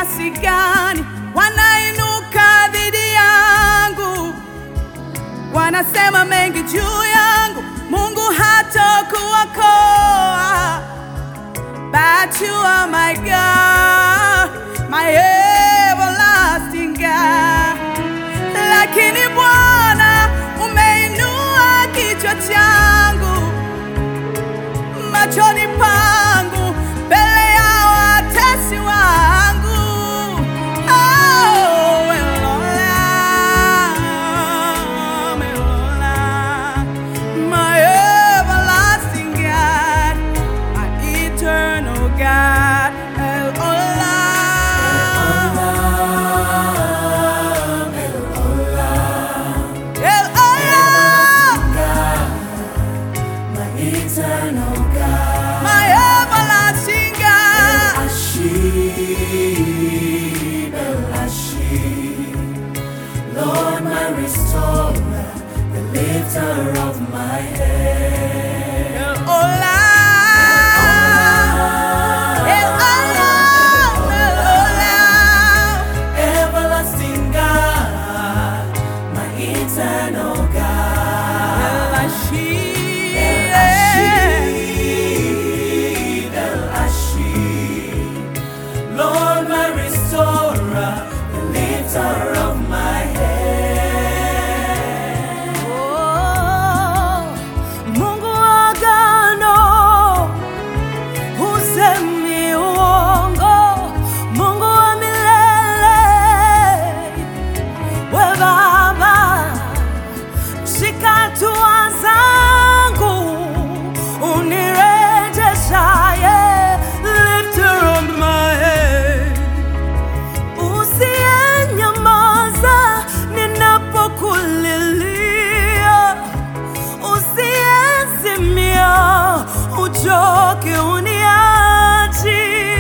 kiasi gani wanainuka dhidi yangu, wanasema mengi juu yangu, Mungu hatakuokoa. But you are my God, my everlasting God. Lakini Bwana umeinua kichwa changu machoni pangu mbele ya watesi wangu. Oh, Elola, Elola, my everlasting God, my eternal God. Elola, Elola, Eternal God, my everlasting God. Ashib, El Ashib, Lord, my restorer, the lifter of my head. Elola, Elola, Elola. Everlasting God, my eternal God. El Ashib, Ashib, El Ashib, Lord, my restorer, the lifter of my head. Oh, Mungu wa agano, husemi uongo, Mungu wa milele, we Baba, shika hatua zangu, unirejeshaye, lifter of my head Usiyenyamaza ninapokulilia, usiyezimia uchoke uniachi.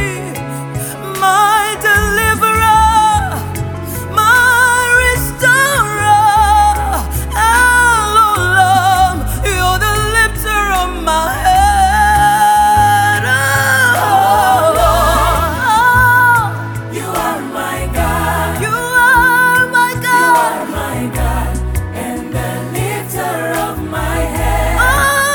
My deliverer, my restorer, Elohim, you're the lifter of my head. Oh, You are my God. you are my You God. are my God and the lifter of my head. Oh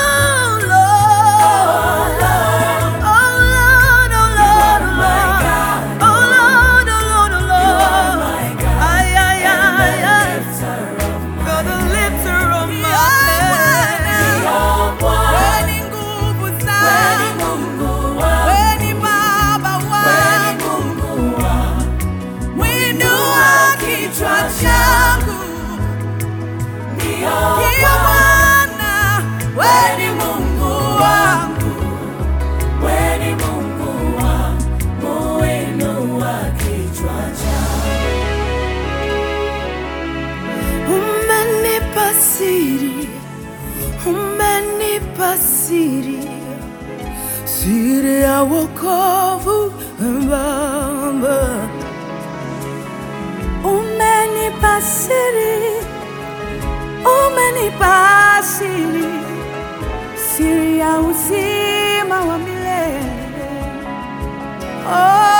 Lord, oh Lord, oh Lord, oh my Lord, God. oh Lord, oh Lord, oh You are Lord. my God Ay, ay, and ay, the ay. lifter of my You're the lifter of my head. head. Wewe ni nguvu Wewe ni zangu, Mungu wangu. wewe ni Baba Wewe ni wangu, Mungu wangu. mwinua kichwa changu. Ndio Ndiyo Bwana, wewe ni Mungu wangu. Wewe ni Mungu wangu. Inua kichwa changu. Umenipa siri, umenipa siri, siri ya wokovu Baba. Umenipa siri, umenipa siri, siri ya uzima wa milele. Oh,